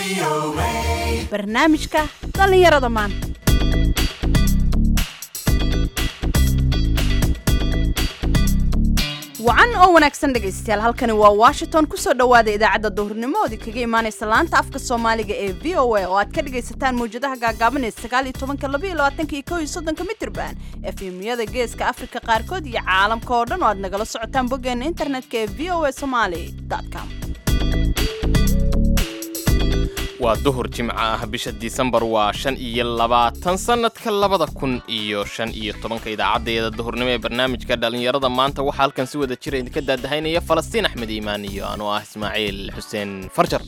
barnaamijka dhallinyarada maanta wacan oo wanaagsan dhegaystayaal halkani waa washington kusoo dhowaada idaacadda duhurnimo ood kaga imaanaysa laanta afka soomaaliga ee v o a oo aad ka dhagaysataan mawjadaha gaagaaban ee sagaal iyo tobanka laba iyo labaatanka iyo kow iyo soddonka mitirban efemyada geeska afrika qaarkood iyo caalamka oo dhan oo aad nagala socotaan boggeena internetka ee v o a somaly com waa duhur jimco ah bisha disembar waa shan iyo labaatan sannadka labada kun iyo shan iyo tobanka idaacaddeeda duhurnimo ee barnaamijka dhallinyarada maanta waxaa halkan si wada jira idinka daadahaynaya falastiin axmed iimaan iyo anuu ah ismaaciil xuseen farjar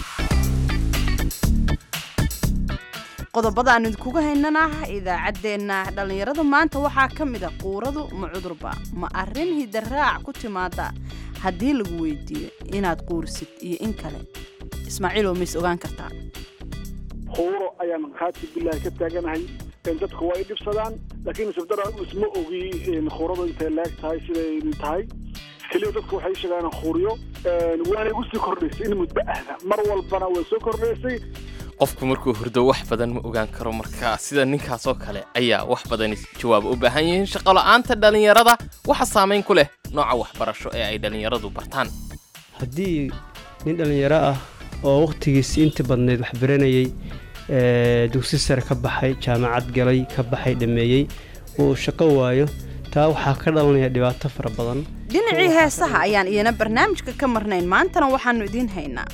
qodobada aan idinkuga haynana idaacaddeenna dhallinyarada maanta waxaa ka mid a quuradu ma cudurba ma arrin hidaraac ku timaada haddii lagu weydiiyo inaad quurisid iyo in kale ismaaciil oo mays ogaan kartaa quuro ayaan khaati bilahi ka taaganahay dadku waa ay dhibsadaan laakiin isabdara isma ogi quuradu intay leeg tahay siday tahay keliya dadku waxay sheegaan quuriyo waana igu sii kordhaysay in muddo ahda mar walbana way soo kordhaysay qofku markuu hurdo wax badan ma ogaan karo marka sida ninkaasoo kale ayaa wax badan jawaaba u baahan yihiin shaqola'aanta dhallinyarada waxa saamayn ku leh nooca waxbarasho ee ay dhallinyaradu bartaan haddii nin dhallinyaro ah oo wakhtigiisi inta badnayd wax baranayey dugsi sare ka baxay jaamacad galay ka baxay dhammeeyey uu shaqo waayo taa waxaa ka dhalanaya dhibaato fara badan dhinacii heesaha ayaan iyana barnaamijka ka marnayn maantana waxaannu idiin haynaa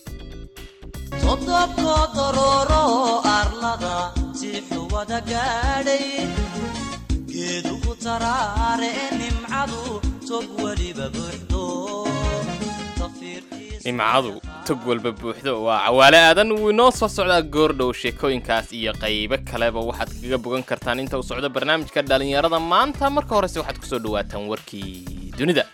todobkood orooro arlada siixu wada gaadhay geedugu taraare nimcadu tog weliba buuxdo nimcadu tog walba buuxdo waa cawaale aadan wuu inoo soo socdaa goordhow sheekooyinkaas iyo qaybo kaleba waxaad kaga bogan kartaan inta uu socdo barnaamijka dhallinyarada maanta marka horese waxaad kusoo dhawaataan warkii dunida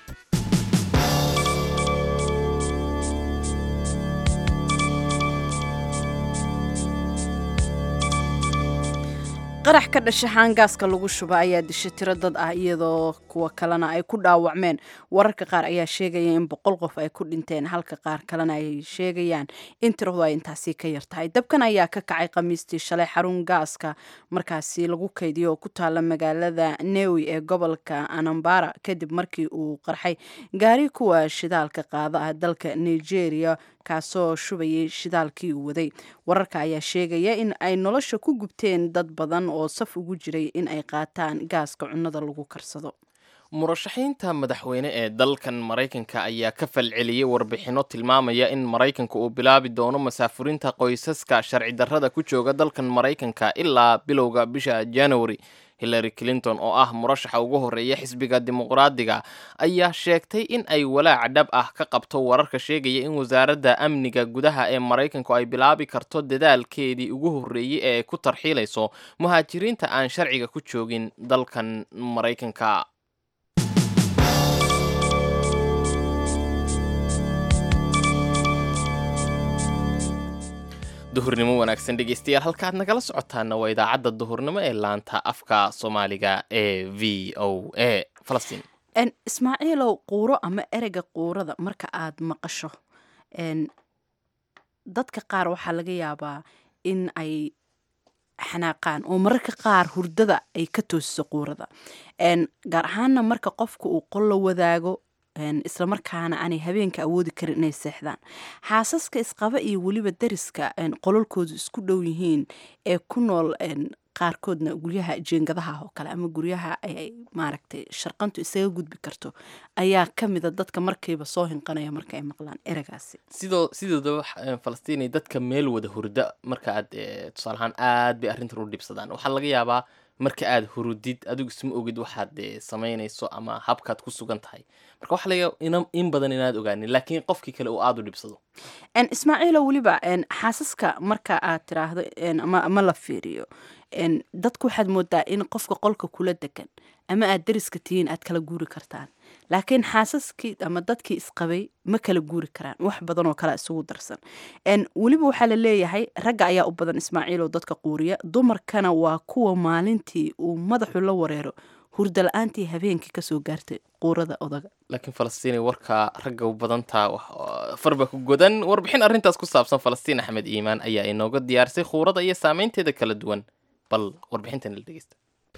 qarax ka dhasha haangaaska lagu shuba ayaa disha tiro dad ah iyadoo kuwa kalena ay ku dhaawacmeen wararka qaar ayaa sheegaya in boqol qof ay ku dhinteen halka qaar kalena ay sheegayaan in tiradu ay intaasi ka yartahay dabkan ayaa ka kacay khamiistii shalay xarun gaaska markaasi lagu kaydiyo oo ku taala magaalada newi ee gobolka anambara kadib markii uu qarxay gaari kuwa shidaalka qaada ah dalka nigeria kaasoo shubayay shidaalkii uu waday wararka ayaa sheegaya in ay nolosha ku gubteen dad badan oo saf ugu jiray in ay qaataan gaaska cunnada lagu karsado murashaxiinta madaxweyne ee dalkan maraykanka ayaa ka falceliyey warbixinno tilmaamaya in maraykanka uu bilaabi doono masaafurinta qoysaska sharci darrada ku jooga dalkan maraykanka ilaa bilowga bisha january hillary clinton oo ah murashaxa ugu horreeya xisbiga dimuqraadiga ayaa sheegtay in ay walaac dhab ah ka qabto wararka sheegaya in wasaaradda amniga gudaha ee maraykanku ay bilaabi karto dadaalkeedii ugu horreeyey ee ku tarxiilayso muhaajiriinta aan sharciga ku joogin dalkan maraykanka duhurnimo wanaagsan dhegeystayaal halkaaad nagala socotaana waa idaacadda duhurnimo ee laanta afka soomaaliga ee v o a falastiin ismaaciilow quuro ama ereyga quurada marka aad maqasho dadka qaar waxaa laga yaabaa in ay xanaaqaan oo mararka qaar hurdada ay ka toosiso quurada gaar ahaana marka qofka uu qol la wadaago islamarkaana aanay habeenka awoodi karin inay seexdaan xaasaska isqaba iyo weliba dariska qololkoodu isku dhow yihiin ee ku nool qaarkoodna guryaha jeengadaha oo kale ama guryaha ay maaragtay sharqantu isaga gudbi karto ayaa ka mida dadka markiiba soo hinqanaya marka ay maqlaan eragaasi sidoo sidoodaba falastiinay dadka meel wada hurda marka aad tusaalahaan aad bay arrintan u dhibsadaan waxaa laga yaabaa marka aad hurudid adigu isma ogid waxaad samaynayso ama habkaad ku sugan tahay marka waxa laga in badan inaad ogaanin laakiin qofkii kale uu aada u dhibsado ismaaciilo weliba xaasaska marka aad tiraahdo ama la fiiriyo dadku waxaad moodaa in qofka qolka kula degan ama aad dariska tihiin aad kala guuri kartaan laakiin xaasaskii ama dadkii isqabay ma kala guuri karaan wax badan oo kale isugu darsan weliba waxaa la leeyahay ragga ayaa u badan ismaaciil oo dadka quuriya dumarkana waa kuwa maalintii uu madaxu la wareero hurda la-aantii habeenkii kasoo gaartay quurada odaga laakiin falastiini warkaa ragga u badantaa farba ku godan warbixin arrintaas ku saabsan falastiin axmed iimaan ayaa inooga diyaarisay khuurada iyo saameynteeda kala duwan bal warbixintan la dhegeysta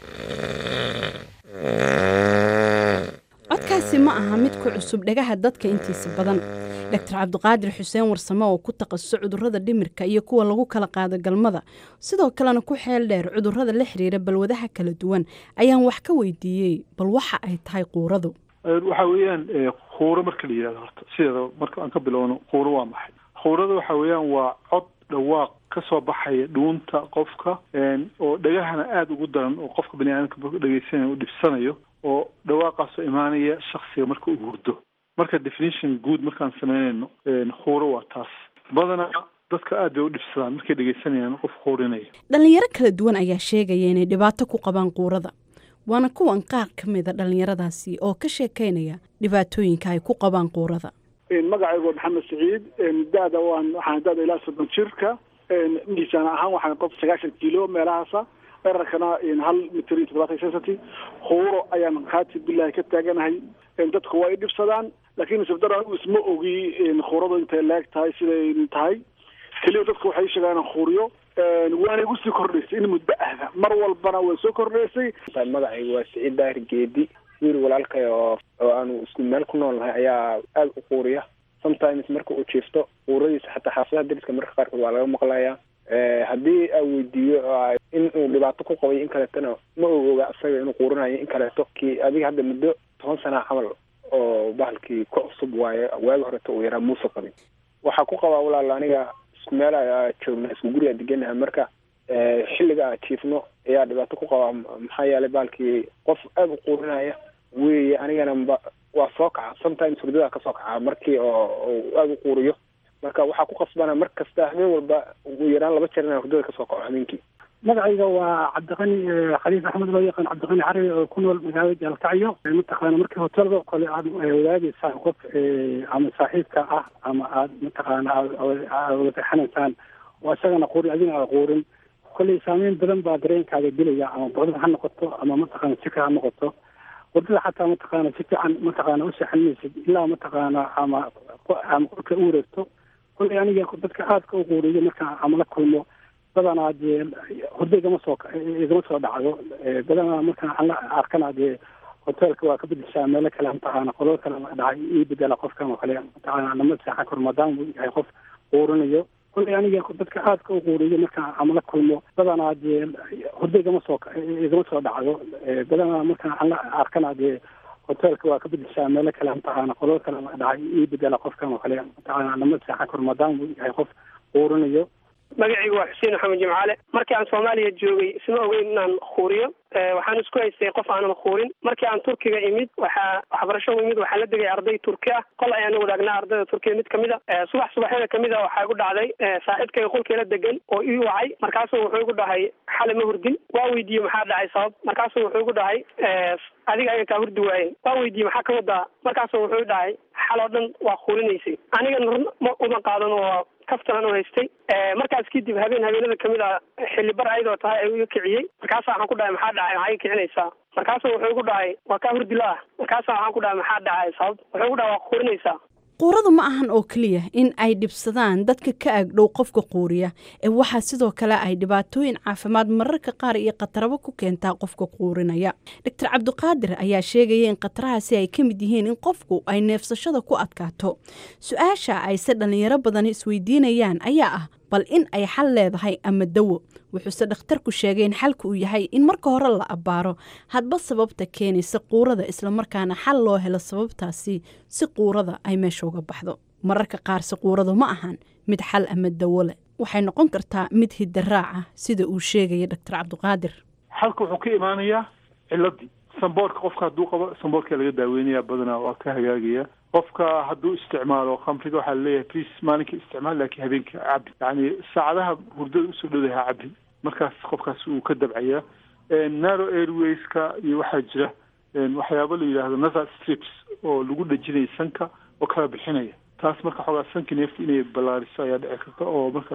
codkaasi ma aha mid ku cusub dhagaha dadka intiisa badan doctor cabdiqaadir xuseen warsame oo ku takhasusay cudurrada dhimirka iyo kuwa lagu kala qaado galmada sidoo kalena ku xeel dheer cudurrada la xiriira balwadaha kala duwan ayaan wax ka weydiiyey bal waxa ay tahay quuradu waxa weeyaan khuuro marka la yidhahdo horta sideeda marka aan ka bilowno khuuro waa maxay khuurada waxa weeyaan waa cod dhawaaq ka soo baxaya dhuunta qofka oo dhagahana aada ugu daran oo qofka bani aadamka dhegeysanaya u dhibsanayo oo dhawaaqaasoo imaanaya shaksiga marka uu hurdo marka definition guud markaan sameynayno khuuro waa taas badanaa dadka aad bay u dhibsadaan markay dhegeysanayaan qof khuurinaya dhallinyaro kala duwan ayaa sheegaya inay dhibaato ku qabaan quurada waana kuwan qaar ka mida dhallinyaradaasi oo ka sheekaynaya dhibaatooyinka ay ku qabaan quurada magacaygu waa maxamed saciid da-da waan waxaan da-da ilaa soddon jirka miisaan ahaan waxaan qof sagaashan kilo meelahaasa dherarkana hal mitir iyo toddobaatan sensity khuuro ayaan khaati bilahi ka taaganahay dadku waa i dhibsadaan laakiin sibdara anigu isma ogi khuuradu intay leeg tahay siday tahay keliya dadku waxay sheegaan khuuriyo waana igu sii kordhaysay in muddo ahda mar walbana way soo kordhaysay magacaygu waa siciid daahir geedi wiil walaalkay oo oo aanu isku meel ku nool nahay ayaa aada u quuriya sometimes marka uu jiifto quuradiisa xataa xaafadaha dariska marka qaarkood waa laga maqlayaa haddii aa weydiiyo in uu dhibaato ku qabay in kaleetona ma og oga isaga inuu quurinayo in kaleeto kii adiga hadda muddo toban sana camal oo bahalkii ka cusub waaye waagi horeto uu yaraa muuse qabin waxaa ku qabaa walaal aniga isku meel a joogna isku guriga deganaha marka xilliga a jiifno ayaa dhibaato ku qabaa maxaa yeelay bahalkii qof aada u quurinaya weeye anigana mba waa soo kaca sometimes hurdada kasoo kaca markii oo aada u quuriyo marka waxaa ku qasbana mar kasta habeen walba ugu yaraan laba jeer inaan hurdada kasoo kaco habeenkii magacayga waa cabdiqani khaliif axmed loo yaqaan cabdiqani carabi oo ku nool magaalada jaalkacyo mataqaana markii hotelada oo kale aad wadaagaysaan qof ama saaxiibka ah ama aad mataqaana aad wada seexanaysaan oo isagana quurin adigana aada quurin kolley saameyn badan baa dareenkaaga dilaya ama baqdin ha noqoto ama mataqaana sika ha noqoto wadada xataa mataqaana si fiican mataqaana u seexanmaysid ilaa mataqaana ama ama kolka u wareegto kolley aniga dadka aadka u quuriyo marka ama la kulmo badanaa dee hurdo igama soo igama soo dhacdo badanaa markaan aan la arkana dee hoteelka waa ka bedeshaa meelo kale mataqaana qolal kale dhacay ii bedela qofkan oo kale mataqaana lama seexan karo maadaama uu yahay qof quurinayo kolley aniga dadka aadka u quuriyo markaan ama la kulmo badanaa dee hurdo igama soo igama soo dhacdo badanaa markaan aan la arkana dee hoteelka waa ka bedeshaa meelo kale mataqaana qolal kale dhacay ii bedela qofkan oo kale mataqaana lama seexan karo maadaama uu yahay qof quurinayo magacaygu waa xuseen maxamed jimcaale markii aan soomaaliya joogay isma ogeyn inaan khuuriyo waxaan isku haystay qof aanan khuurin markii aan turkiga imid waxaa waxbarasho imid waxaa la degay arday turki ah qol ayaan wadaagnaa ardayda turkiya mid kamid a subax subaxyada kamid a waxaa igu dhacday saaxiibkayga qolkeela degan oo ii wacay markaasuu wuxuu igu dhahay xale ma hurdin waa weydiiyey maxaa dhacay sabab markaasuu wuxuu igu dhahay adiga ayaan kaa hurdi waayen waa weydiiyey maxaa ka wadaa markaasuu wuxuu dhahay xal oo dhan waa khuurinaysay anigana run ma uma qaadan oo kaftalan u haystay markaas kadib habeen habeenada kamid a xilli bar ayadoo tahay ayuu iga kiciyey markaasa waxaan ku dhahay maxaa dhacay maxaa iga kicinaysaa markaasu wuxuu igu dhahay waa kaa hurdi la-ah markaasa waxaan ku dhahay maxaa dhacay sabab wuxuu igu dhahay waa khuurinaysaa quuradu ma ahan oo keliya in ay dhibsadaan dadka ka agdhow qofka quuriya ee waxaa sidoo kale ay dhibaatooyin caafimaad mararka qaar iyo khatarabo ku keentaa qofka quurinaya doctor cabdiqaadir ayaa sheegaya in khatarahaasi ay ka mid yihiin in qofku ay neefsashada ku adkaato su-aasha ayse dhallinyaro badan isweydiinayaan ayaa ah bal in ay xal leedahay ama dawo wuxuuse dhakhtarku sheegay in xalka uu yahay in marka hore la abbaaro hadba sababta keenaysa quurada islamarkaana xal loo helo sababtaasi si quurada ay meesha uga baxdo mararka qaarse quuradu ma ahan mid xal ama dawo leh waxay noqon kartaa mid hidaraac ah sida uu sheegaya doctor cabdiqaadir xalka wuxuu ka imaanayaa ciladii samboorka qofka hadduu qabo samboorkaa laga daaweynaya badanaa waa ka hagaagaya qofka hadduu isticmaalo khamriga waxaa laleeyahay please maalinka isticmaal laakiin habeenka cabi yacni saacadaha hurdada usoo dhowdaha cabi markaas qofkaas uu ka dabcaya narrow airwayska iyo waxaa jira waxyaabo la yidhaahdo nasal strips oo lagu dhejinaya sanka oo kala bixinaya taas marka xoogaa sanka neefta inay ballaariso ayaa dhici karta oo markaas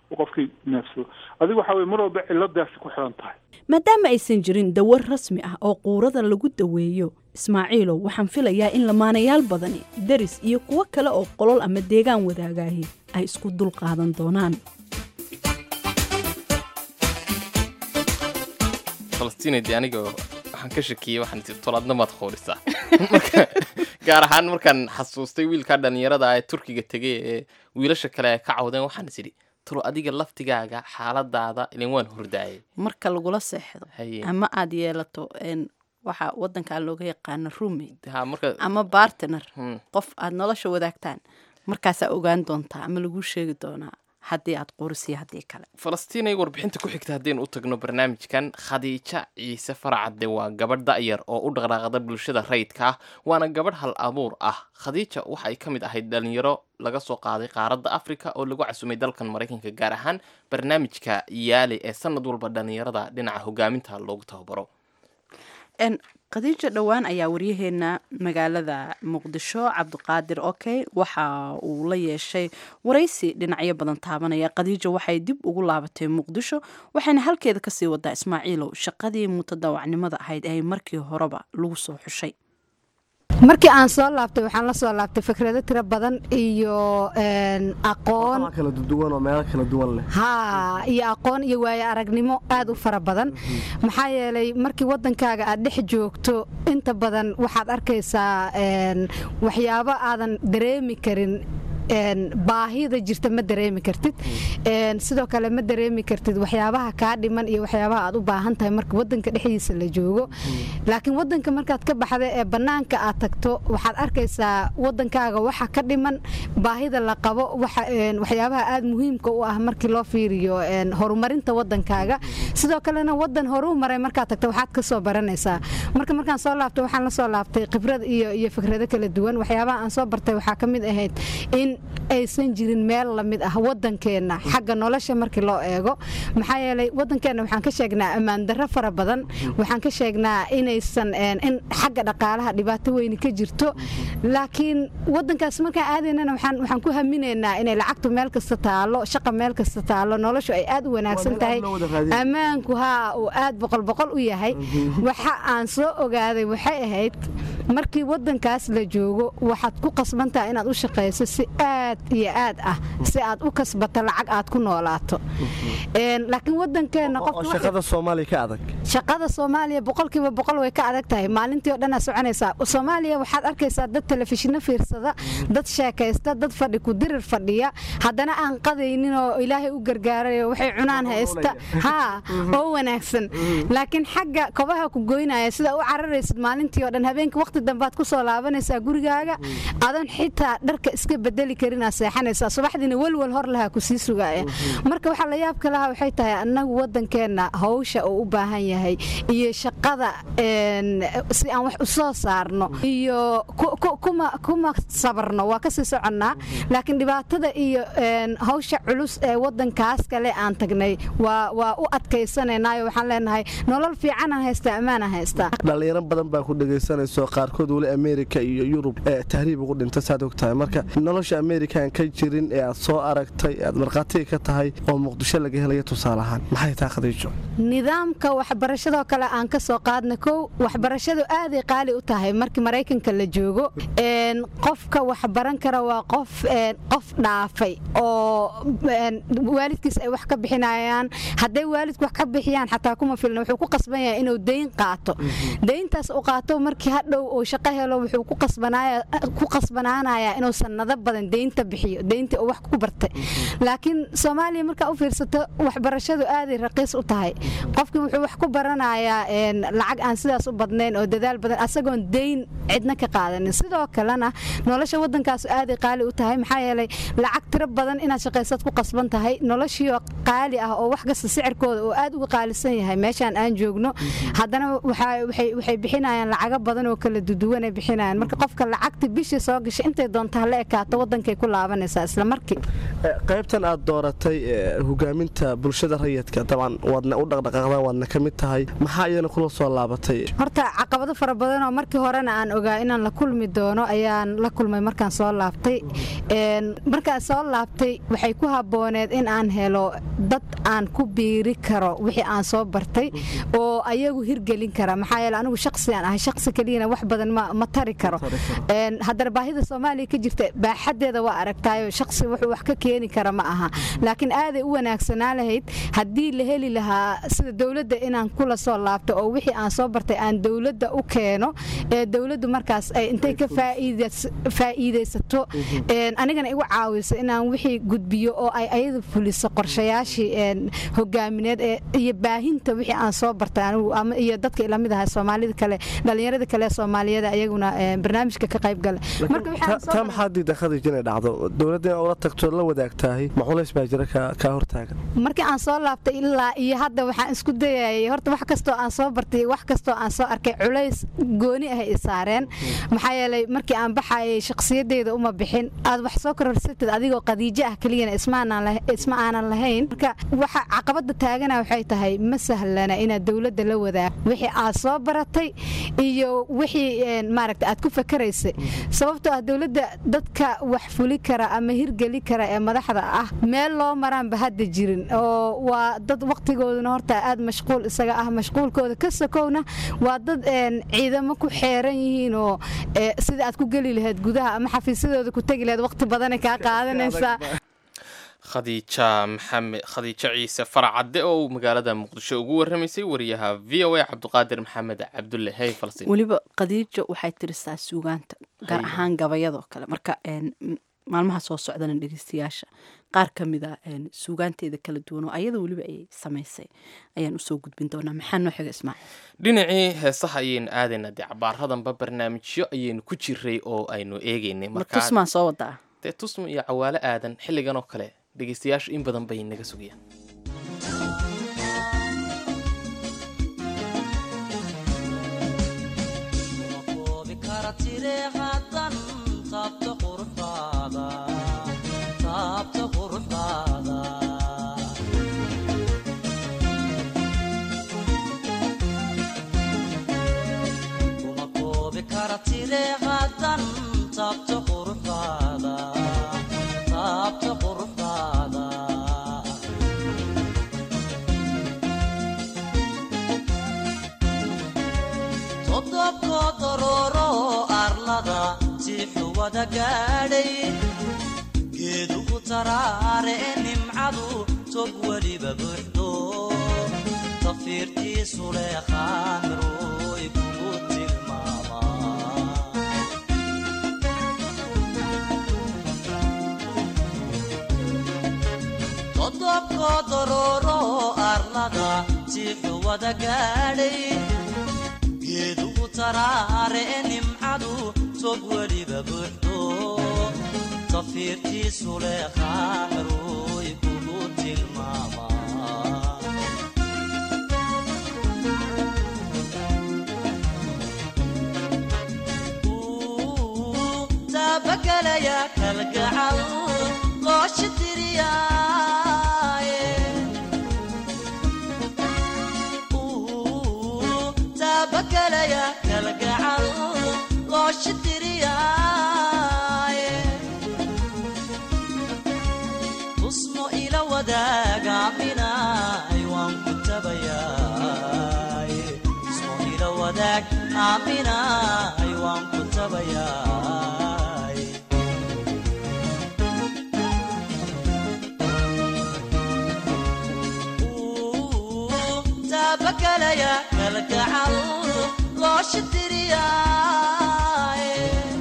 uu qofkii neefsado adigu waxa weye mar walba ciladaasi ku xiran tahay maadaama aysan jirin dawar rasmi ah oo quurada lagu daweeyo ismaaciilow waxaan filayaa in lamaanayaal badani deris iyo kuwo kale oo qolol ama deegaan wadaagaahi ay isku dul qaadan doonaan falastiinayde aniga waxaan ka shakiyey waxaan tii tolaadna maad qoorisaa marka gaar ahaan markaan xasuustay wiilkaa dhallinyarada ah ee turkiga tegay ee wiilasha kale ay ka cawdeen waxaan is idhi tolo adiga laftigaaga xaaladaada ilan waan hordaayay marka lagula seexdo haye ama aad yeelato een, waxa wadankan looga yaqaano roommate ha marka ama bartner Hmm. qof aad nolosha wadaagtaan markaasaa ogaan doontaa ama laguu sheegi doonaa haddii aad qorisiyo haddii kale falastiin ay warbixinta ku xigta haddaynu u tagno barnaamijkan khadiija ciise faracadde waa gabadh da'yar oo u dhaqdhaaqda bulshada rayidka ah waana gabadh hal abuur ah khadiija waxa ay ka mid ahayd dhalinyaro laga soo qaaday qaaradda afrika oo lagu casumay dalkan maraykanka gaar ahaan barnaamijka yaali ee sanad walba dhalinyarada dhinaca hogaaminta loogu tababaro n khadiija dhowaan ayaa waryaheena magaalada muqdisho cabdiqaadir okey waxa uu la yeeshay waraysi dhinacyo badan taabanaya khadiija waxay dib ugu laabatay muqdisho waxayna halkeeda kasii wadaa ismaaciilow shaqadii mutadawacnimada ahayd ee markii horeba lagu soo xushay markii aan soo laabtay waxaan la soo laabtay fikrado tiro badan iyo een, aqoon kala duwan oo meelo kala duwan leh haa iyo aqoon iyo waayo aragnimo aad u fara badan maxaa yeelay markii wadankaaga aad dhex joogto inta badan waxaad arkaysaa een, waxyaabo aadan dareemi karin een, baahida jirta ma dareemi kartid een, sidoo kale ma dareemi kartid waxyaabaha kaa dhiman iyo waxyaabaha aad u baahan tahay marka wadanka dhexdiisa la joogo laakiin wadanka markaad ka baxda ee bannaanka aad tagto waxaad arkaysaa wadankaaga waxa ka dhiman baahida la qabo waxa- een, waxyaabaha aad muhiimka u ah markii loo fiiriyo een, horumarinta wadankaaga sidoo kalena wadan horuu maray markaad tagto waxaad ka soo baranaysaa marka markaan soo laabtay waxaan la soo laabtay khibrad iyo iyo fikrado kala duwan waxyaabaha aan soo bartay waxaa ka mid ahayd in aysan jirin meel lamid ah wadankeenna xagga nolosha markii loo eego maxaa yeelay wadankeenna waxaan ka sheegnaa ammaan darro fara badan waxaan ka sheegnaa inaysan een, in xagga dhaqaalaha dhibaato weyni ka jirto laakiin wadankaas markaan aadaynana waxaan waxaan ku haminaynaa inay lacagtu meel kasta taalo shaqa meel kasta taalo noloshu ay aad u wanaagsan meel tahay aad loo wada raadin. ammaanku haa uu aad boqol boqol u yahay waxa aan soo ogaaday waxay ahayd markii wadankaas la joogo waxaad ku qasbantaha inaad u shaqayso si aad iyo aad ah si aad u kasbato lacag aad ku noolaato Een, laakiin wadankeena oo qofka shaqada soomaaliya ka adag shaqada soomaaliya boqolkiiba boqol way ka adag tahay maalintii oo dhanaa soconaysaa soomaaliya waxaad arkaysaa dad telefishino fiirsada dad sheekaysta dad fadhi ku dirir fadhiya haddana aan qadaynin oo ilaahay u gargaarayo waxay cunaan haysta haa oo wanaagsan laakiin xagga kobaha ku goynaya sida u cararaysid maalintii oo dhan habeenkii waqti dambaad ku soo laabanaysaa gurigaaga adan xitaa dharka iska bedeli karinaa seexanaysaa subaxdiina welwel hor lahaa ku sii sugaaya marka waxaa la yaabka lahaa waxay tahay annagu wadankeenna hawsha uu u baahan yahay iyo shaqada een, si aan wax u soo saarno iyo ku- ku- kuma kuma sabarno waa kasii soconnaa laakiin dhibaatada iyo een, hawsha culus ee wadankaas kale aan tagnay waa waa u adkaysanaynayo waxaan leenahay nolol fiicanaan haystaa ammaanaan haystaa dhalinyaro badan baa ku dhegaysanayso qaarkood weli ameerika iyo yurub ee tahriib ugu dhinta saad og tahay marka nolosha ameerikaan ka jirin ee aad soo aragtay ee aad markhaatiga ka tahay oo muqdisho laga helaya tusaale ahaan maxay tahay khadiijo nidaamka waxbarashadoo kale aan ka soo qaadna kow waxbarashadu aaday qaali u tahay markii maraykanka la joogo een, qofka waxbaran kara waa qof een, qof dhaafay oo een, waalidkiis ay wax ka bixinayaan hadday waalidku wax ka bixiyaan xataa kuma filna wuxuu ku qasban yahay inuu deyn qaato deyntaas u qaato markii hadhow uu shaqo helo wuxuu ku qasbanaaya- ku qasbanaanayaa inuu sanado badan deynta bixiyo deynta uu wax ku bartay laakiin soomaaliya markaa u fiirsato waxbarashadu aaday raqiis u tahay qofkii wuxuu wax ku baranayaa een, lacag aan sidaas u badnayn oo dadaal badan asagoon deyn cidna ka qaadanin sidoo kalena nolosha wadankaas aaday qaali u tahay maxaa yeelay lacag tiro badan inaad shaqaysad ku qasban tahay noloshiioo qaali ah oo wax kasta sicirkooda oo aad uga qaalisan yahay meeshaan aan joogno haddana waxaa- waxay waxay bixinayaan lacago badan oo kala duduwanay bixinayaan marka qofka lacagta bishii soo gashay intay doonta hala ekaato wadanka wadankay ku laabanaysaa isla markii qaybtan aad dooratay hogaaminta bulshada rayidka dabcan waadna u dhaqdhaqaaqdaan waadna ka mid tahay maxaa iyana kula soo laabatay horta caqabado fara badan oo markii horena aan ogaa inaan la kulmi doono ayaan la kulmay markaan soo laabtay markaan soo laabtay waxay ku habooneed in aan helo dad aan ku biiri karo wixii aan soo bartay oo ayagu hirgelin kara maxaa yeele anigu shaqsigaan ahay shaqsi keliyana wax badan ma tari karo haddana baahida soomaaliya ka jirta baaxadeeda waa aragtaayo shaqsi wuxuu wax ka keeni kara ma aha laakiin aaday u wanaagsanaa lahayd haddii la heli lahaa sida dowladda inaan kula soo laabto oo wixii aan soo bartay aan dowladda u keeno ee dowladdu markaas intay ka faa'iidaysato anigana igu caawiso inaan wixii gudbiyo oo ay ayadu fuliso qorshayaashii hogaamineed iyo baahinta wixii aan soo bartay anigu iyo dadka ilamid aha soomaalida kale dhallinyarada kale soomaaliyeed ayaguna barnaamijka ka qayb gala taa maxaa diida khadij inay dhacdo dowladda inaa ula tagto la wadaagtahay ma culays baa jira kaa hortaagan markii aan soo laabtay ilaa iyo hadda waxaan isku dayayay horta wax kastoo aan soo bartay wax kastoo aan soo arkay culays gooni ah i saareen maxaa yeelay markii aan baxayay shakhsiyadeyda uma bixin aad wax soo kororsatid adigoo qadiijo ah keliyana isma aanan lahayn marka waxa caqabada taagana waxay tahay ma sahlana inaad dowladda la wadaag wixii aad soo baratay iyo wixii maaragta aad ku fakaraysay sababtoo ah dowladda dadka wax fuli kara ama hirgeli kara ee madaxda ah meel loo maraanba hadda jirin oo waa dad waqtigooduna horta aad mashquul isaga ah mashquulkooda ka sakowna waa dad ciidamo ku xeeran yihiin oo sida aad ku geli lahayd gudaha ama xafiisyadooda ku tegi lahayd waqti badanay kaa qaadanaysaa khadiija maxamed khadiijo ciise faracadde oo uu magaalada muqdisho ugu warramaysay wariyaha v o a cabdiqaadir maxamed cabdulle hey falsin weliba khadiijo waxay tirisaa suugaanta gaar ahaan gabayadoo kale marka maalmaha soo socdana dhegeystayaasha qaar ka mid a suugaanteeda kala duwan oo ayada weliba ay samaysay ayaan usoo gudbin doonaa maxaa noo xiga ismaaciil dhinacii heesaha ayaynu aadaynaa dee cabaaradanba barnaamijyo ayaynu ku jiray oo aynu eegaynay tusmaa soo wadaa dee tusma iyo cawaalo aadan xilligan oo kale dhegeystayaashu in badan bay naga sugayaan geedugu taraare e nimcadu tog weliba buuxdo tafiirtiisu leeqaamirooy kugu tilmaamtodobko dorooro arlada tiixu wada gaadhay geedugu taraare e nimcadu tog weliba buuxdo tafiirtiisu leeqaamirooy kugu tilmaamaa taabagelaya kalgacal looshi tiriyaaye taabagelaya kalgacal looshi tiriyaaye tusmo ila wadaaga aaminaay waan ku tabayaaye tusmo ila wadaag aaminaay waan ku tabayaay taabagelaya kalgacal looshi tiriyaaye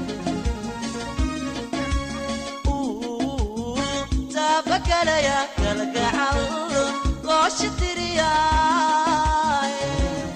taabagelaya kalgacal looshi tiriyaaye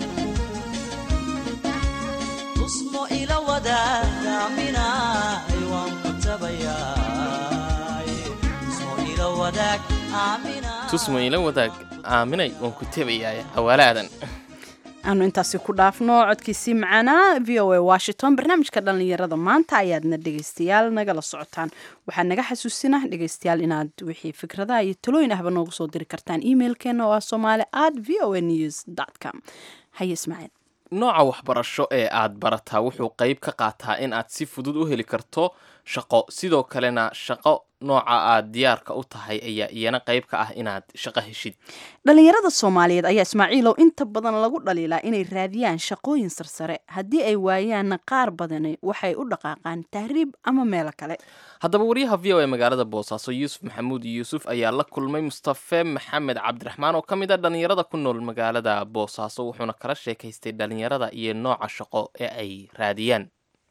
tusmo ila wadaaga aaminaay waan ku tabayaaye tusmo ila wadaag aaminaay tusma ila wadaag aaminay waan ku tebayaay cawaalo aadan aanu intaasi ku dhaafno codkiisii macaanaa v o a washington barnaamijka dhallinyarada maanta ayaadna dhegaystayaal nagala socotaan waxaa naga xasuusina dhegaystayaal inaad wixii fikradaha iyo talooyin ahba noogu soo diri kartaan emailkeena oo ah somaali at v o a news com haye ismaaciil nooca waxbarasho ee aad barataa wuxuu qayb ka qaataa in aad si fudud u heli karto shaqo sidoo kalena shaqo nooca aad diyaarka u tahay ayaa iyana qayb ka ah inaad shaqo heshid dhallinyarada soomaaliyeed ayaa ismaaciilow inta badan lagu dhaliilaa inay raadiyaan shaqooyin sarsare haddii ay waayaanna qaar badani waxay u dhaqaaqaan tahriib ama meelo kale haddaba wariyaha v o e magaalada boosaaso yuusuf maxamuud yuusuf ayaa la kulmay mustafe maxamed cabdiraxmaan oo ka mid a dhallinyarada ku nool magaalada boosaaso wuxuuna kala sheekaystay dhallinyarada iyo nooca shaqo ee ay raadiyaan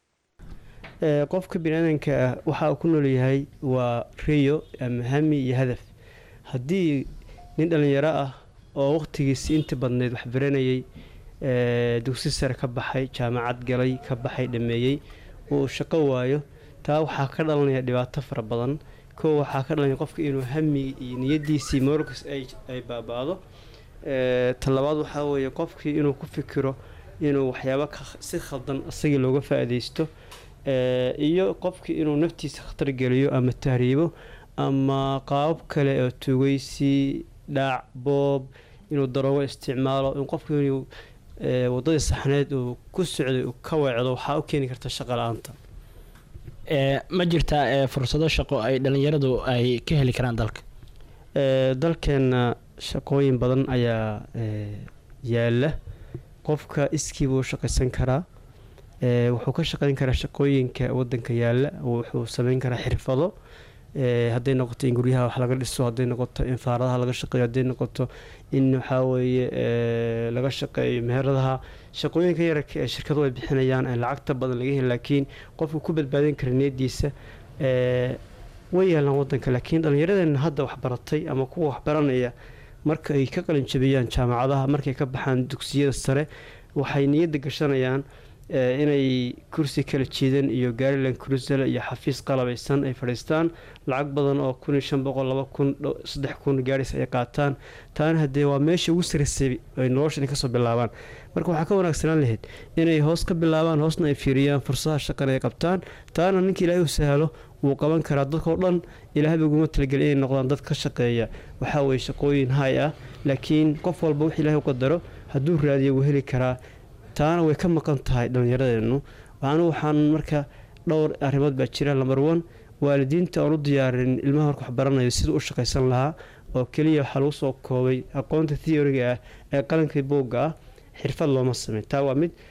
qofka biniaadanka ah waxa uu ku noolyahay waa riyo ama hami iyo hadaf haddii nin dhallinyaro ah oo wakhtigiisi inta badneyd wax baranayay dugsi sare ka baxay jaamacad galay ka baxay dhameeyey uu shaqo waayo taa waxaa ka dhalanaya dhibaato fara badan kow waxaa ka dhalanaya qofka inuu hami iyo niyadiisii moorkas ay baaba-do talabaad waxaa weeye qofkii inuu ku fikiro inuu waxyaabo si khaldan isagii looga faa-ideysto iyo qofkii inuu naftiisa khatar geliyo ama tahriibo ama qaabab kale oo tugeysi dhaac boob inuu daroogo isticmaalo in qofku inuu wadadii saxneed uu ku socday uu ka weecdo waxaa u keeni karta shaqa la-aanta ma jirtaa fursado shaqo ay dhallinyaradu ay ka heli karaan dalka dalkeenna shaqooyin badan ayaa yaala qofka iskii buu shaqaysan karaa wuxuu ka shaqeyn karaa shaqooyinka wadanka yaala wuxuu sameyn karaa xirfado hadday noqoto in guryaha wax laga dhiso hadday noqoto in faaradaha laga shaqeeyo hadday noqoto in waxaa weeye laga shaqeeyo meheradaha shaqooyinka yararka ee shirkadu ay bixinayaan ee lacagta badan laga heli laakiin qofku ku badbaadin kara niyadiisa way yaalaan wadanka laakiin dhallinyaradeena hadda waxbaratay ama kuwa waxbaranaya marka ay ka qalinjabiyaan jaamacadaha markay ka baxaan dugsiyada sare waxay niyadda gashanayaan inay kursi kala jiidan iyo gaarilan kurusala iyo xafiis qalabaysan ay fadhiistaan lacag badan oo kun iyo shan boqol laba kun saddex kun gaaris ay qaataan taana haddee waa meesha ugu sarasay ay noloshan kasoo bilaabaan marka waxaa ka wanaagsanaan lahayd inay hoos ka bilaabaan hoosna ay fiiriyaan fursadaha shaqana ay qabtaan taana ninka ilaahay u sahlo wuu qaban karaa dadkao dhan ilaahaba uguma talagelin inay noqdaan dad ka shaqeeya waxaa weye shaqooyin hay ah laakiin qof walba wix ilahay u qadaro hadduu raadiyo wuu heli karaa taana way ka maqan tahay dhallinyaradeennu anu waxaan marka dhowr arrimood baa jira lamber one waalidiinta aan u diyaarin ilmaha marka wax baranayo siduu u shaqaysan lahaa oo keliya waxaa lagu soo koobay aqoonta theoriga ah ee qalankii buugga ah xirfad looma sameyn taa waa mid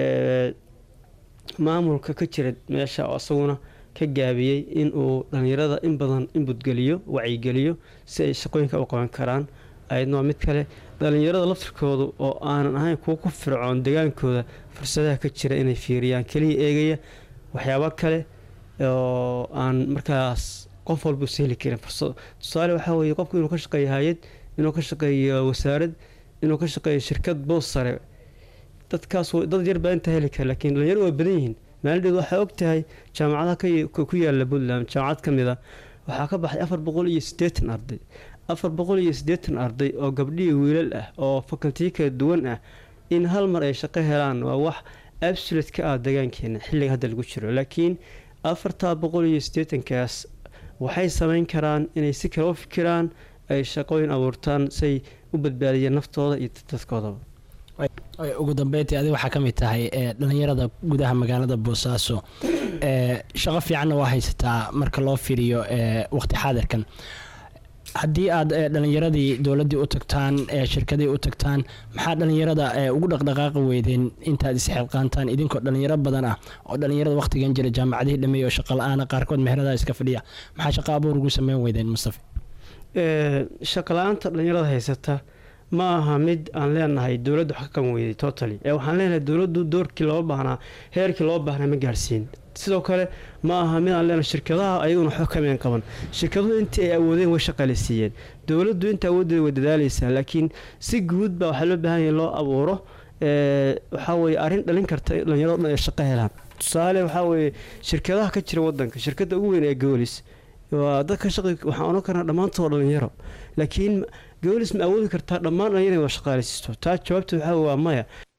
maamulka ka jira meesha oo isaguna ka gaabiyey inuu dhallinyarada in badan inbudgeliyo wacyigeliyo si ay shaqooyinka u qaban karaan ayadna waa mid kale dhallinyarada laftirkooda oo aanan ahayn kuwa ku fircoon degaankooda fursadaha ka jira inay fiiriyaan keliya eegaya waxyaabo kale oo aan markaas qof walba usa heli karin fursado tusaale waxaa weeye qofku inuu ka shaqeeyo hay-ad inuu ka shaqeeyo wasaarad inuu ka shaqeeyo shirkad boos sare dadkaas dad yar baa intaa heli kara lakiin dhalinyaro waa badan yihiin maalidheed waxaa og tahay jaamacadaha ku yaala puntland jaamacad ka mid a waxaa ka baxay afar boqol iyo siddeetan arday afar boqol iyo siddeetan arday oo gabdhihii wiilal ah oo fakaltiyo kala duwan ah in hal mar ay shaqo helaan waa wax absolute ka ah degaankeena xilliga hadda lagu jiro laakiin afartaa boqol iyo siddeetankaas waxay sameyn karaan inay si kale u fikiraan ay shaqooyin abuurtaan say u badbaadiyeen naftooda iyo dadkoodaba ugu dambeyntii adi waxaa ka mid tahay dhalinyarada gudaha magaalada boosaaso shaqo fiicanna waa haysataa marka loo fiiriyo waqti xaadirkan haddii aad dhalinyaradii dowladii u tagtaan shirkadii u tagtaan maxaa dhalinyarada ugu dhaqdhaqaaqi weydeen intaad isxilqaantaan idinkoo dhalinyaro badan ah oo dhalinyarada waqtigan jira jaamacadihii dhameey oo shaqa la-aana qaarkood meherada iska fadhiya maxaa shaqa abuur ugu sameyn weydeen mustafa shaqa la-aanta dhalinyarada haysata ma aha mid aan leenahay dowladda wax ka qaban weyday totally ee waxaan leenahay dowladdu doorkii loo baahnaa heerkii loo baahnaa ma gaarsiin sidoo kale ma aha mid aan leenahay shirkadaha ayaguna waxba kameen qaban shirkaduhu intii ay awoodeen way shaqaaleysiiyeen dowladdu inta awooddeeda way dadaaleysaa laakiin si guud baa waxaa loo baahan yahay loo abuuro waxaa weye arrin dhalin karta dhalinyarado dhan ay shaqo helaan tusaale waxaa weeye shirkadaha ka jira wadanka shirkadda ugu weyn ee goolis waa dadka shaqi waxaan odhan karnaa dhammaantoo dhalinyaro laakiin goolis ma awoodi kartaa dhammaan dhalinyara wada shaqaaleysiisto taa jawaabta waxaa waa maya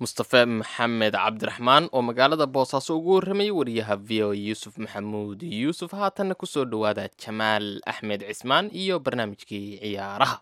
mustafe maxamed cabdiraxmaan oo magaalada boosaaso ugu warramayay wariyaha v o yuusuf maxamuud yuusuf haatanna kusoo dhowaada jamaal axmed cismaan iyo barnaamijkii ciyaaraha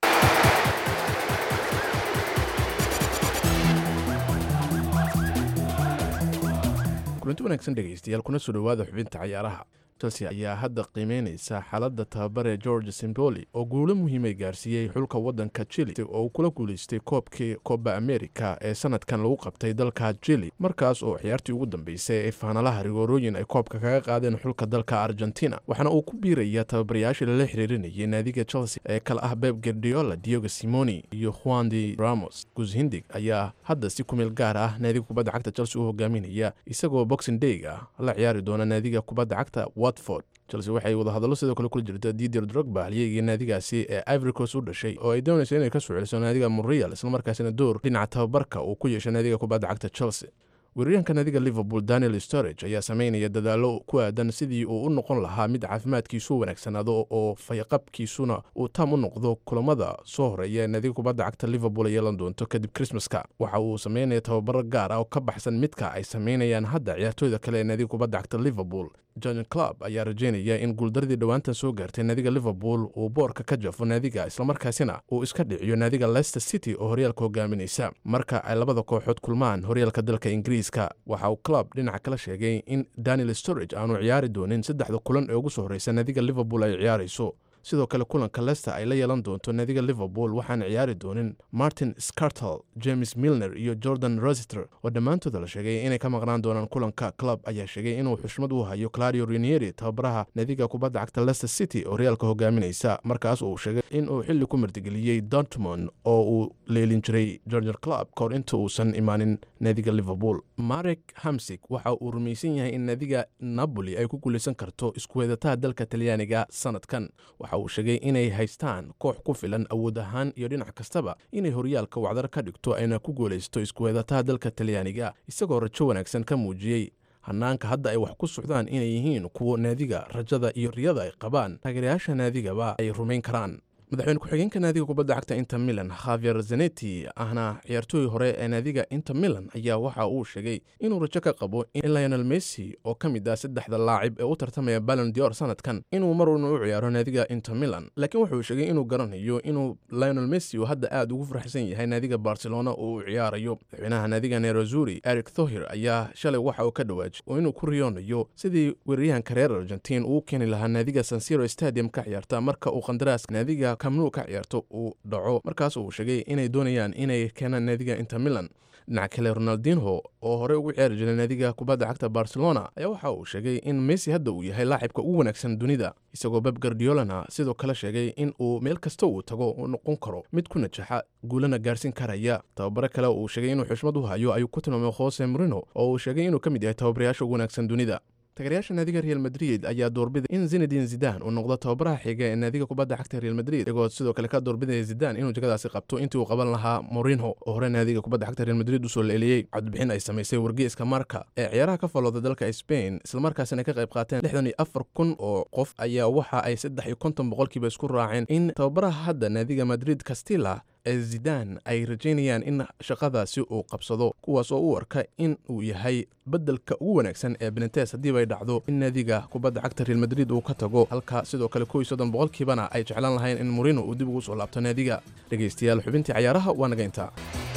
kulanti wanaagsan dhegaystayaal kuna soo dhowaada xubinta cayaaraha chelsea ayaa hadda qiimeynaysa xaaladda tababare george simboli oo guulo muhiimay gaarsiiyey xulka waddanka chili oo uu kula guulaystay koobkii koba america ee sanadkan lagu qabtay dalka chili markaas oo ciyaartii ugu dambeysay ee faanalaha rigoorooyin ay koobka kaga qaadeen xulka dalka argentina waxaana uu ku biiraya tababarayaashii lala xiriirinayay naadiga chelsea ee kale ah beb gardiola diogo simoni iyo juan de ramos gushindig ayaa hadda si kumeel gaar ah naadiga kubadda cagta chelsea u hogaaminaya isagoo boxing day ah la ciyaari doona naadiga kubadda cagta watford chelsea waxay wadahadallo sidoo kale kula jirta didier drogba halyeygii naadigaasi ee ivoricos u dhashay oo ay doonaysa inay ka soo celiso naadiga monreal islamarkaasina door dhinaca tababarka uu ku yeeshay naadiga kubadda cagta chelsea weeraryahanka naadiga liverpool daniel storage ayaa sameynaya dadaallo ku aadan sidii uu u noqon lahaa mid caafimaadkiisu wanaagsanaado oo fayqabkiisuna uu taam u noqdo kulamada soo horeeya ee naadiga kubadda cagta liverpool ay yeelan doonto kadib krismaska waxa uu sameynaya tababaro gaar ah oo ka baxsan midka ay sameynayaan hadda ciyaartooyda kale ee naadiga kubadda cagta liverpool john club ayaa rajeynaya in guuldaradii dhowaantan soo gaartay naadiga liverpool uu boorka ka jafo naadiga islamarkaasina uu iska dhiciyo naadiga leicester city oo horyaalka hogaaminaysa marka ay labada kooxood kulmaan horyaalka dalka ingiriiska waxa uu club dhinaca kala sheegay in daniel storage aanu ciyaari doonin saddexda kulan ee ugu soo horreysa naadiga liverpool ay ciyaarayso sidoo kale kulanka lester ay la yeelan doonto naadiga liverpool waxaan ciyaari doonin martin scartel james milner iyo jordan rositer oo dhammaantooda la sheegay inay ka maqnaan doonaan kulanka club ayaa sheegay inuu xushmad u hayo clario rinieri tababaraha naadiga kubadda cagta leicester city oo horyaalka hogaaminaysa markaas uu sheegay inuu xilli ku martigeliyey dortmond oo uu leelin jiray georger club kahor inta uusan imaanin naadiga liverpool marek hamsig waxa uu rumaysan yahay in naadiga napoli ay ku guulaysan karto iskuweedataha dalka talyaaniga sanadkan uu sheegay inay haystaan koox ku filan awood ahaan iyo dhinac kastaba inay horyaalka wacdar ka dhigto ayna ku guulaysto iskuweedataha dalka talyaaniga isagoo rajo wanaagsan ka muujiyey hanaanka hadda ay wax ku socdaan inay yihiin kuwo naadiga rajada iyo riyada ay qabaan taageerayaasha naadigaba ay rumayn karaan madaxweyne ku-xigeenka naadiga kubadda cagta inter milan khavier zaneti ahna ciyaartooy hore ee naadiga inter milan ayaa waxa uu sheegay inuu rajo ka qabo in lionel messi oo ka mid ah saddexda laacib ee u tartamaya balon dior sanadkan inuu maruna u ciyaaro naadiga inter milan laakiin wuxuu sheegay inuu garanayo inuu lionel messi uu hadda aad ugu faraxsan yahay naadiga barcelona oo uu ciyaarayo madaxweynaha naadiga nerozuri eric thohir ayaa shalay waxa uu ka dhawaajay oo inuu ku riyoonayo sidii weeraryahanka reer argentiin uu keeni lahaa naadiga sansiro stadium ka ciyaarta marka uu qandaraaska naadiga kamnu ka ciyaarto uu dhaco markaas uu sheegay inay doonayaan inay keenaan naadiga inter milan dhinaca kale ronaldinho oo horey ugu ciyaari jiray naadiga kubadda cagta barcelona ayaa waxa uu sheegay in messi hadda uu yahay laacibka ugu wanaagsan dunida isagoo beb gardiolana sidoo kale sheegay in uu meel kasta uu tago uu noqon karo mid ku najaxa guulana gaarsiin karaya tababaro kale uu sheegay inuu xushmad u hayo ayuu ku tilmaamay jose morino oo uu sheegay inuu ka mid yahay tababarayaasha ugu wanaagsan dunida taageerayaasha naadiga real madrid ayaa doorbida in zinedin zidan uu noqdo tababaraha xiga ee naadiga kubadda cagta real madrid iyagoo sidoo kale ka doorbidaya zidan inuu jagadaasi qabto intii uu qaban lahaa morinho oo hore naadiga kubadda cagta real madrid usoo leeliyey codbixin ay samaysay wargeyska marka ee ciyaaraha ka falooda dalka spain islamarkaasina ka qayb qaateen lixdan iyo afar kun oo qof ayaa waxa ay saddex iyo konton boqolkiiba isku raaceen in tababaraha hadda naadiga madrid castilla ee zidan ay rajaynayaan in shaqadaasi uu qabsado kuwaas oo u arka in uu yahay beddelka ugu wanaagsan ee benetes haddiiba ay dhacdo in naadiga kubadda cagta real madrid uu ka tago halka sidoo kale kow iyo soddon boqolkiibana ay jeclaan lahayn in morino uu dib ugu soo laabto naadiga dhegaystayaal xubintii cayaaraha waa naga intaa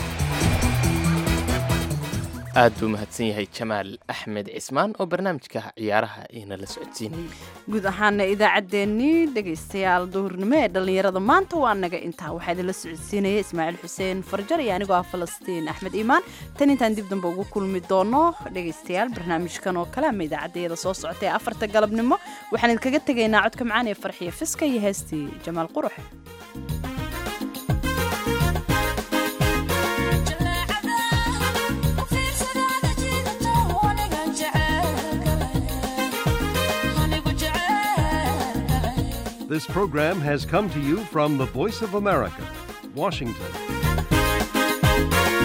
aad buu mahadsan yahay jamaal axmed cismaan oo barnaamijka ciyaaraha ina la socodsiinayay guud ahaana idaacaddeenii dhegaystayaal duhurnimo ee dhallinyarada maanta waa naga intaa waxaa idinla socodsiinaya ismaaciil xuseen farjar iyo anigoo ah falastiin axmed iimaan tan intaan dib dambe ugu kulmi doono dhegaystayaal barnaamijkan oo kale ama idaacaddayada soo socota ee afarta galabnimo waxaan idinkaga tegaynaa codka macaan ee farxiya fiska iyo heestii jamaal quruxe This program has come to you from the Voice of America, Washington.